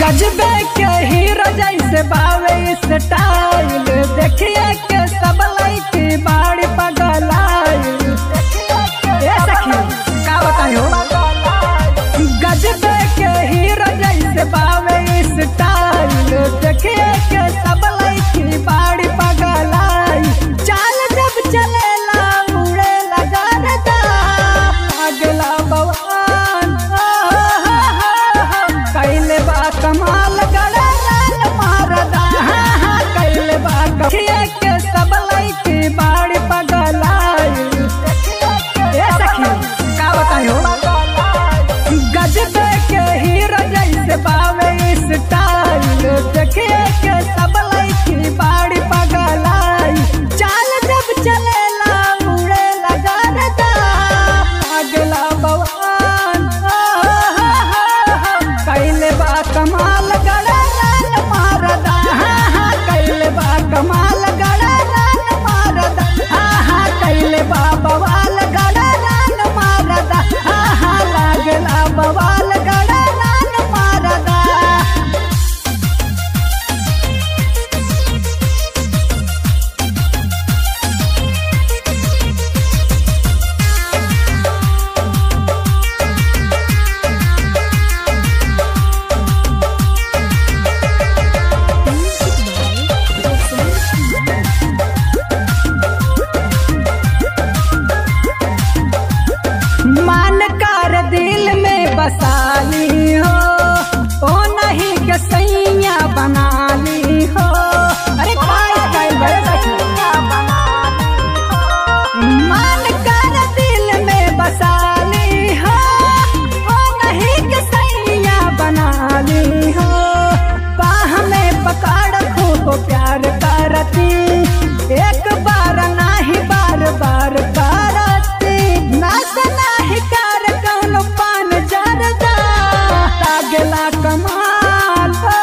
गजबे के हीरो जैसे बावे स्टाइल देखिए के सब लड़की बाड़ी पगलाइल ए सखी का बतायो गजबे के हीरो जैसे बावे स्टाइल देखिए के सब लड़की बाड़ी पगलाइल चाल जब चलेला उड़े लगा रदा अगला बवान कैले बा कमाल गड़ा लाल मारदा हाँ हाँ कैले बा कथिए के सब लड़की बाड़ी पगलाइल ए सखी का बतायो गजबे के हीरो जैसे बावे स्टाइल देखिए के सब लड़की बाड़ी पगलाई चाल जब चलेला उड़े लगा रदा अगला बवान कैले बा कमाल गड़ा लाल मारदा हाँ हाँ कैले बा कमाल गड़ा लाल मारदा हाँ हाँ कैले बा बवाल गड़ा लाल मारदा हाँ हाँ लागला बवाल गड़ा लाल मारदा मान कर दिल में बसाली हो ओ नहीं के सैया बना ली हो अरे काय काय बड़े सखिया मान कर दिल में बसाली हो ओ नहीं के सैया बना ली हो बाह में पकड़ खूब प्यार करती एक बार नाही बार बार करती नाच नाही कर कौन पान जरदा लागला कमाल हो,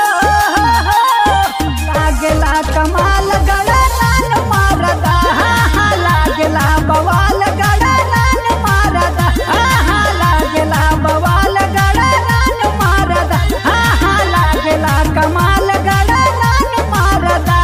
लागला कमाल गड़ा लाल मारदा हाँ हाँ लागला बवाल गड़ा लाल मारदा हाँ हाँ लागला बवाल गड़ा लाल मारदा हाँ हाँ लागला कमाल गड़ा लाल मारदा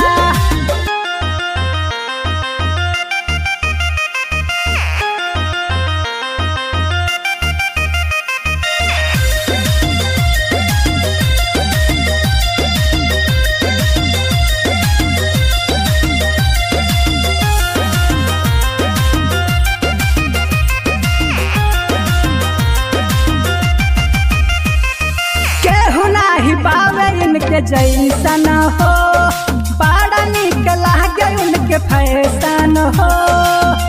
केहू नाही पावे इनके जैसन हो बड़ा निक लागे उनके फैशन हो